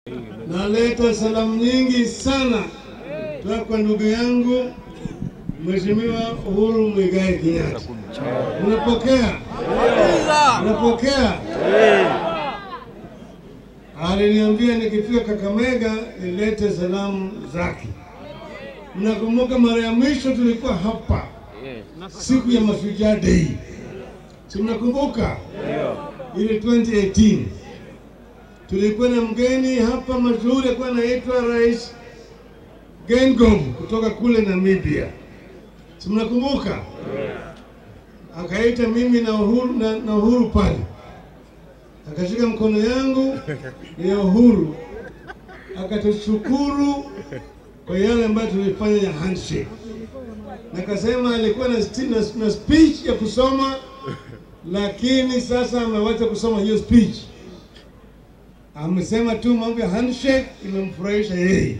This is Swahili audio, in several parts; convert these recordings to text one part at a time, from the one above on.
Naleta salamu nyingi sana toka kwa ndugu yangu Mheshimiwa Uhuru Muigai Kenyatta. Unapokea? Unapokea? Aliniambia nikifika Kakamega nilete salamu zake. Mnakumbuka mara ya mwisho tulikuwa hapa siku ya Mashujaa Day, si mnakumbuka? Ile 2018 tulikuwa na mgeni hapa mashuhuri, alikuwa anaitwa Rais Geingob kutoka kule Namibia, si mnakumbuka? Akaita mimi na Uhuru, na, na Uhuru pale, akashika mkono yangu ya Uhuru, akatushukuru kwa yale ambayo tulifanya ya handshake, na akasema alikuwa na, sti- na, na speech ya kusoma, lakini sasa amewacha kusoma hiyo speech amesema tu mambo ya handshake imemfurahisha yeye.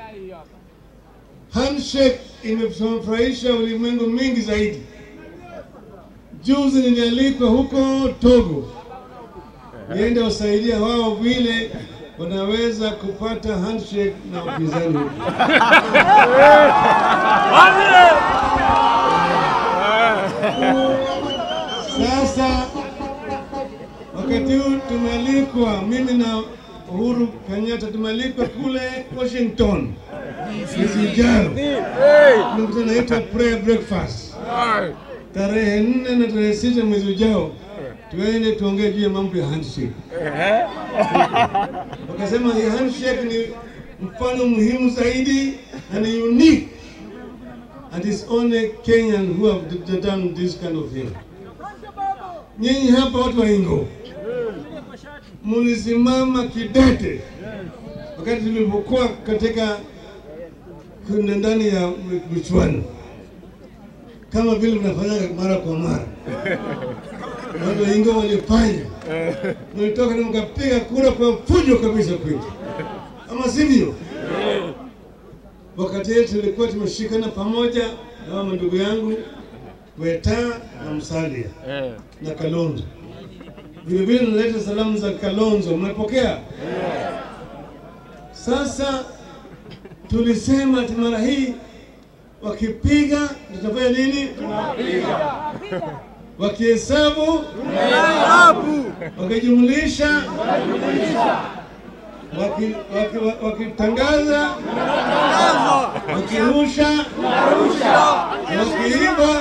Handshake imemfurahisha ulimwengu mingi zaidi. Juzi nilialikwa huko Togo niende wasaidia wao vile wanaweza kupata handshake na upinzani huko. Sasa wakati huu tumealikwa, mimi na Uhuru Kenyatta tumealikwa kule Washington mwezi ujao, mkutano naitwa prayer breakfast tarehe nne na tarehe sita mwezi ujao, tuende tuongee juu ya mambo ya handshake. Wakasema hii handshake ni mfano muhimu zaidi na ni unique and it's only Kenyan who have d- done this kind of thing. Nyinyi hapa watu wa Ingo mulisimama kidete wakati tulipokuwa katika kuna ndani ya michuano kama vile mnafanya mara kwa mara. Watu wa Ingo walifanya, mlitoka na mkapiga kura kwa fujo kabisa kwetu, ama sivyo? Wakati yetu tulikuwa tumeshikana pamoja na mama ndugu yangu Weta na Msalia na Kalonzo. Vile vile naleta salamu za Kalonzo, mnapokea? Sasa tulisema ati mara hii wakipiga tutafanya nini? Wakihesabu, wakijumlisha, waki- waki- wakitangaza, wakirusha, wakiiba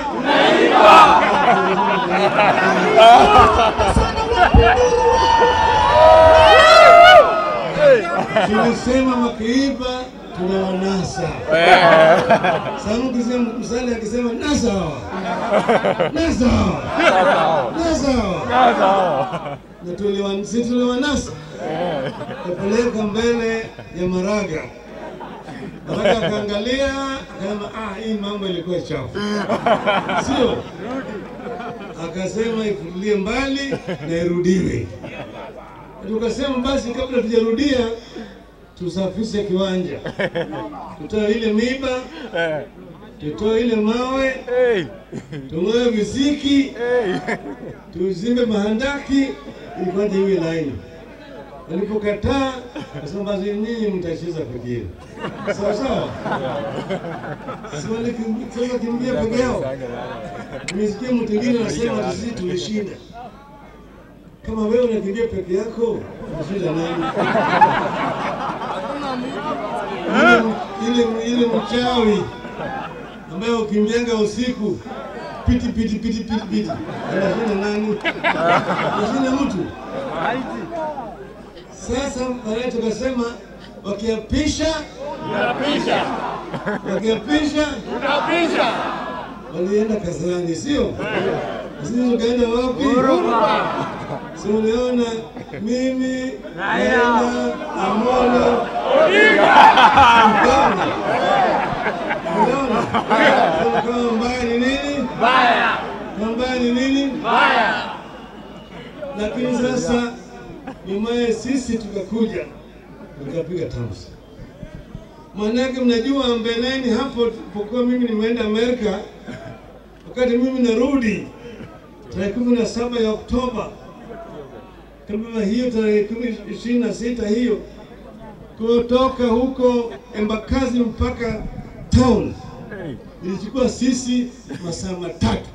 tulisema wakiiba tunawanasa. Sasa mkisema msali akisema nasa hawa, nasa hawa, nasa hawa, na tuliwa- si tuliwanasa, kapeleka mbele ya Maraga. Maraga akaangalia akasema, ah, hii mambo ilikuwa chafu, sio? Akasema ifutulie mbali na irudiwe. Tukasema basi, kabla tujarudia, tusafishe kiwanja, tutoe ile miba, tutoe ile mawe, tung'oe visiki, tuzimbe mahandaki ili kwanza iwe laini. Walipokataa kasema basi nyinyi mtacheza peke yenu, sawa sawa. Si walikim- sasa kimbia peke yao. Nimesikia mtu mwingine anasema sisi tulishinda. Kama wewe unakimbia peke yako, unashinda nani? Ile ile ile mchawi ambaye ukimjenga usiku piti piti piti piti piti, anashinda nani? Anashinda mtu. Sasa baadaye tukasema wakiapisha wakiapisha walienda Kasarani, sio? Sisi tukaenda wapi? Si uliona mimi naenda Amolo Ukaona? Unaona? Kama mbaya ni nini? Kama mbaya ni nini? Lakini sasa nyumaye sisi tukakuja tukapiga tamsi. Maanake mnajua mbeleni hapo tulipokuwa mimi nimeenda Amerika, wakati mimi narudi tarehe kumi na saba ya Oktoba, kama hiyo tarehe kumi ishirini na sita hiyo kutoka huko Embakasi mpaka town ilichukua sisi masaa matatu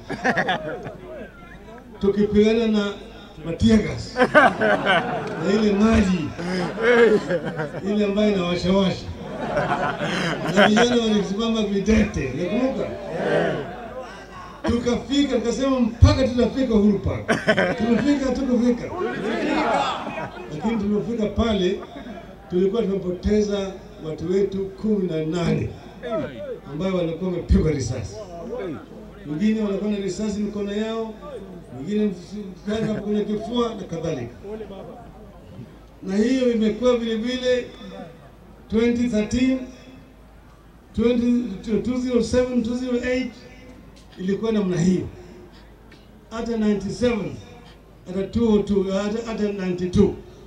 tukipigana na matiagas na ile maji ile ambayo inawashawasha na vijana walisimama videte, nakumbuka tukafika, tukasema mpaka tutafika Uhuru Park. Tumefika, tukufika, lakini tulipofika pale tulikuwa tumepoteza watu wetu kumi na nane ambayo walikuwa wamepigwa risasi, wengine walikuwa na risasi mikono yao, wengine msana kwenye kifua na kadhalika. Na hiyo imekuwa vile vile 2013 20, 2007 2008 ilikuwa namna hiyo, hata 97 hata 202 hata, hata 92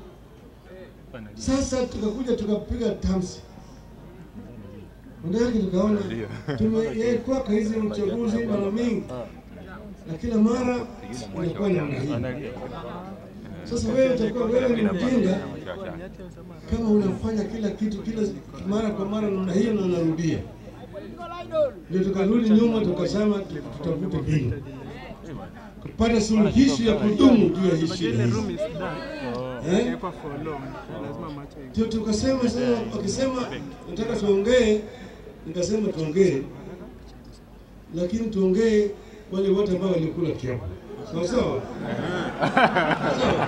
sasa tukakuja tukapiga tamsi Ndake tukaona tumekuwa kwa hizi uchaguzi mara mingi na kila mara inakuwa namna hii. Sasa wewe utakuwa wewe ni mjinga kama unafanya kila kitu kila mara kwa mara namna hiyo na unarudia. Ndio tukarudi nyuma tukasema tutafute mbinu kupata suluhisho ya kudumu juu ya hii shida hizi. Eh? Ndio tukasema sasa, wakisema nataka tuongee, nikasema tuongee, lakini tuongee wale wote ambao walikula kiapo, sawa sawa sawa.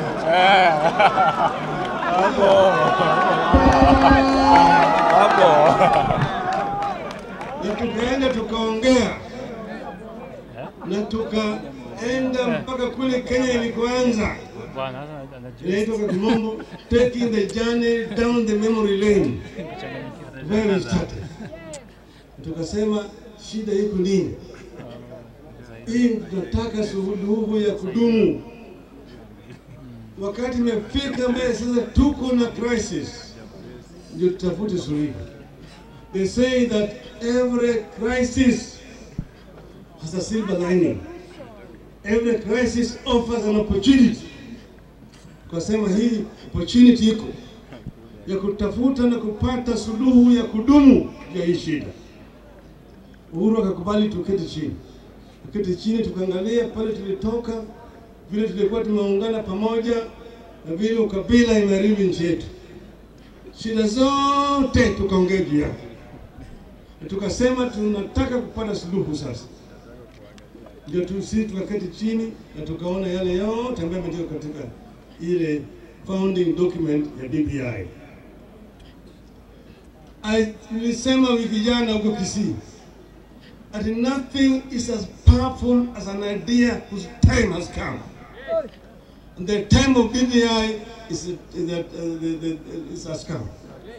na tukaenda tukaongea na tukaenda mpaka kule Kenya ilikoanza inaitwa kwa kimombo taking the journey down the memory lane where we started. Tukasema shida iko nini? Hii tunataka suluhu ya kudumu. Wakati imefika mbele sasa, tuko na crisis, ndio tutafute suluhu. They say that every crisis has a silver lining. Every crisis offers an opportunity. Tukasema hii opportunity iko ya kutafuta na kupata suluhu ya kudumu ya hii shida. Uhuru akakubali tuketi chini, tuketi chini, tukaangalia pale tulitoka, vile tulikuwa tumeungana pamoja na vile ukabila imeharibu nchi yetu, shida zote tukaongea juu yake, na tukasema tunataka kupata suluhu sasa. Ndio tu sisi tukaketi chini na tukaona yale yote ambayo yameandikwa katika ile founding document ya BBI. I nilisema wiki jana huko Kisii that nothing is as powerful as an idea whose time has come. And the time of BBI is, is that uh, the, the, is has come.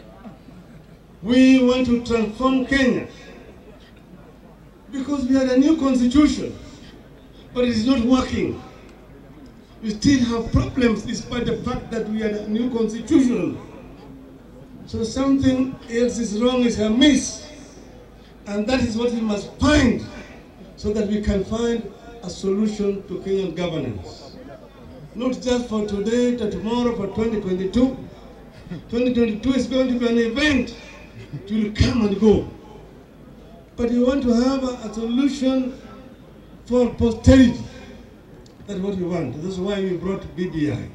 We want to transform Kenya because we had a new constitution, but it is not working. We still have problems despite the fact that we had a new constitution. So something else is wrong, is amiss. And that is what we must find so that we can find a solution to Kenyan governance. Not just for today, but tomorrow, for 2022. 2022 is going to be an event. It will come and go. But we want to have a, a solution for posterity. That's what we want. That's why we brought BBI.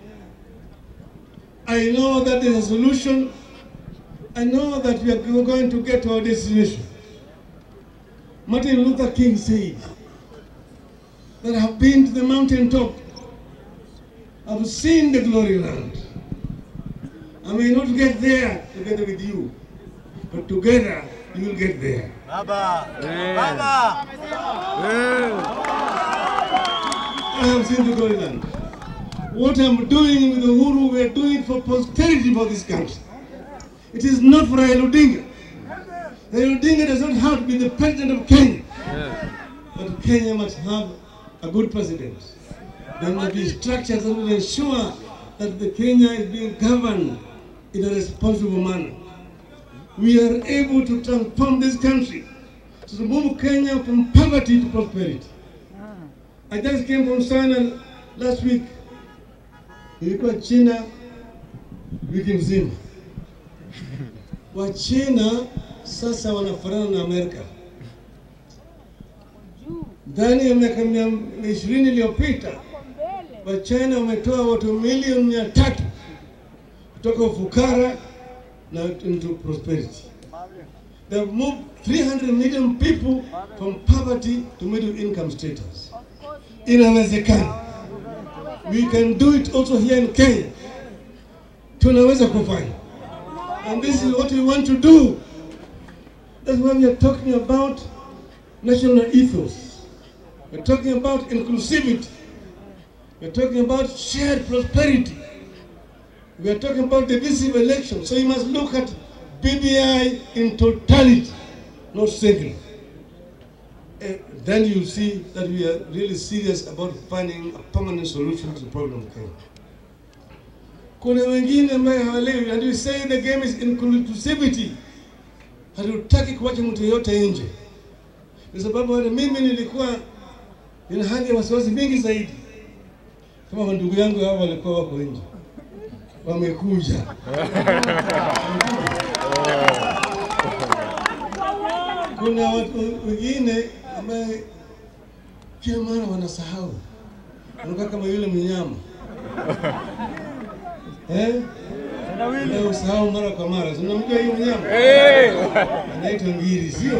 I know that there's a solution. I know that we are going to get to our destination. Martin Luther King said that I have been to the mountaintop. I've seen the glory land. I may not get there together with you, but together you will get there. Baba. Baba. I have seen the glory land. What I'm doing with Uhuru, we are doing it for posterity for this country. It is not for Raila Odinga. Raila Odinga does not have to be the president of Kenya. But Kenya must have a good president. There must be structures that will ensure that the Kenya is being governed in a responsible manner. We are able to transform this country to move Kenya from poverty to prosperity. I just came from China last week. Nilikuwa China wiki nzima. Wachina sasa wanafanana na Amerika. Ndani ya miaka mia ishirini iliyopita Wachina wametoa watu milioni mia tatu kutoka ufukara na into prosperity. They have moved 300 million people from poverty to middle income status. Inawezekana. We can do it also here in Kenya. Tunaweza kufanya. And this is what we want to do. That's why we are talking about national ethos. We're talking about inclusivity. We're talking about shared prosperity. We are talking about divisive election. So you must look at BBI in totality, not singly. And then you see that we are really serious about finding a permanent solution to the problem of Kenya. Kuna wengine ambaye hawaelewi, and we say the game is inclusivity. Hatutaki kuacha mtu yeyote nje, kwa sababu hata mimi nilikuwa nina hali ya wasiwasi mingi zaidi, kama ndugu yangu hao walikuwa wako nje, wamekuja kuna watu wengine ambaye kila mara wanasahau, wanakuwa kama yule mnyama eh? Na usahau mara kwa mara, Si unamjua hiyo mnyama anaitwa ngiri, sio?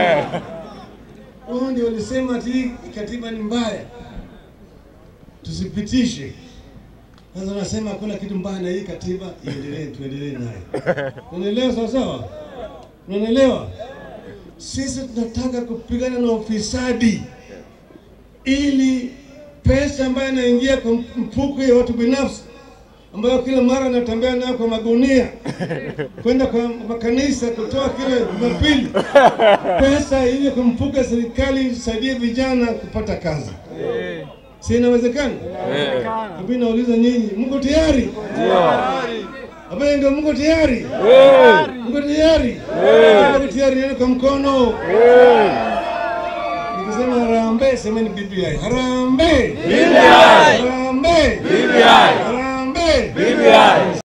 Wao ndio walisema ati hii katiba ni mbaya, tusipitishe. Sasa wanasema hakuna kitu mbaya na hii katiba, iendelee, tuendelee nayo. Unaelewa sawa sawa? Unaelewa? Sisi tunataka kupigana na ufisadi ili pesa ambayo inaingia kwa mfuko ya watu binafsi ambayo kila mara anatembea nayo kwa magunia kwenda kwa makanisa kutoa kila Jumapili, pesa ile kwa mfuko ya serikali isaidie vijana kupata kazi. Si inawezekana? Mimi nauliza nyinyi, mko tayari? Ambaye ndio mko tayari? Mko tayari? Mko tayari nione kwa mkono. Nikisema harambee, semeni BBI. Harambee! Harambee! Harambee!